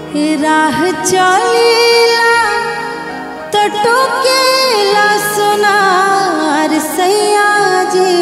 राह चलीला तो टोकेला सोनार सैया जी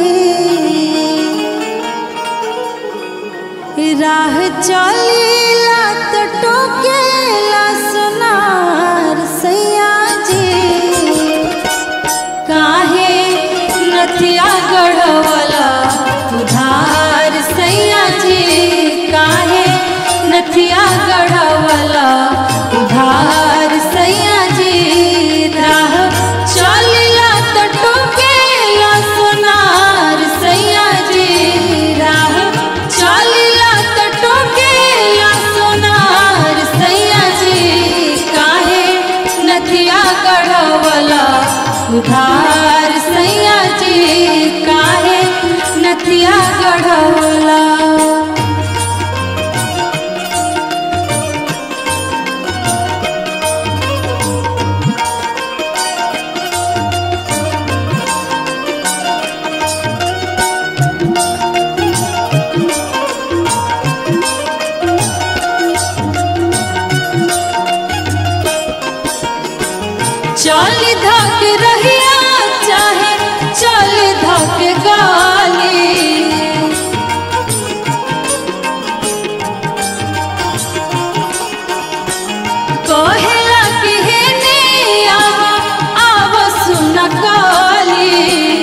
राह चलीला तो टोकेला सोनार सैया जी काहे नथिया गढ़वला उधार सैया जी काहे नथिया गढ़वला उधार सैया जी राह चलिला तो टोकेला सोनार सैया जी राह चलिला तो टोकेला सोनार सैया जी काहे नथिया गढ़वला उधार सैया जी काहे नथिया गढ़वला चल धक रहिया चाहे चल धक गाली कहेला कि हे ने आव आव सुन काली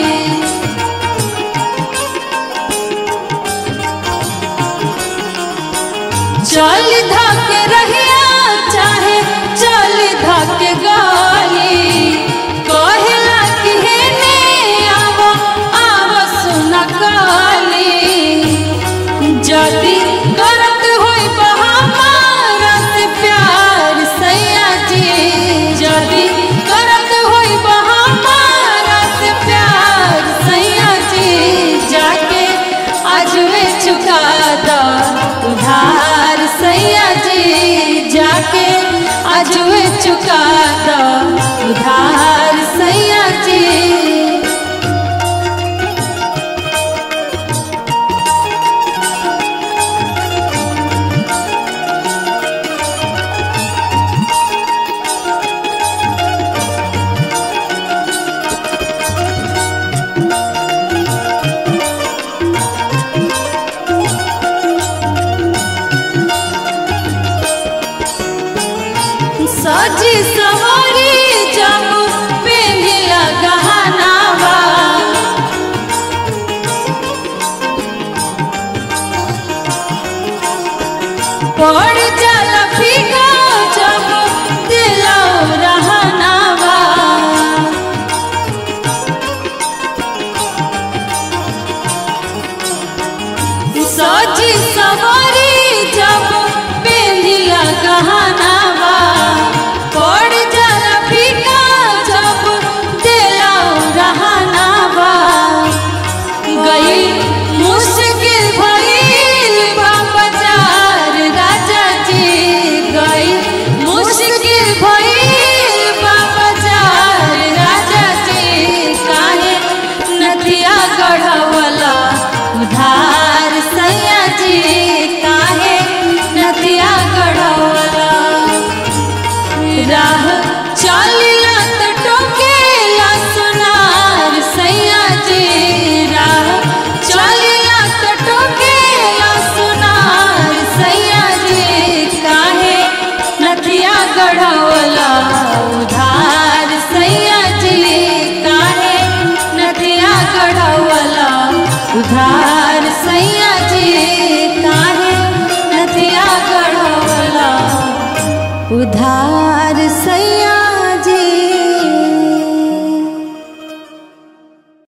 चल धक रहिया चाहे चल धक गाली कहेला कि हे ने आव आव सुन काली जदी करत होई बहामारा से प्यार सैया जी जदी करत होई बहामारा से प्यार सैया जी जाके अजवे चुका दा उधार सैया जी जाके अजवे चुका दा उधार सैया जी सजी सवारी जब पेंगिला गहनावा पड़ जाला फीका जब दिलो रहनावा सजी सवारी जब पेंदिला गहनावा पड़ जाला फीका जब दिलो रहनावा गई मुश्किल भइल बा बाजार राजा जी गई मुश्किल भइल बा बाजार राजा जी काहे नदिया गढ़वला उधार सैया जी काहे नदिया गढ़वला राह चलिला तो टोकेला सोनार सैया जी राह चलिला तो टोकेला सोनार सैया जी काहे नथिया गढ़वला उधार सैया जी काहे नथिया गढ़वला उधार सैया जी काहे नथिया गढ़वला उधार सैया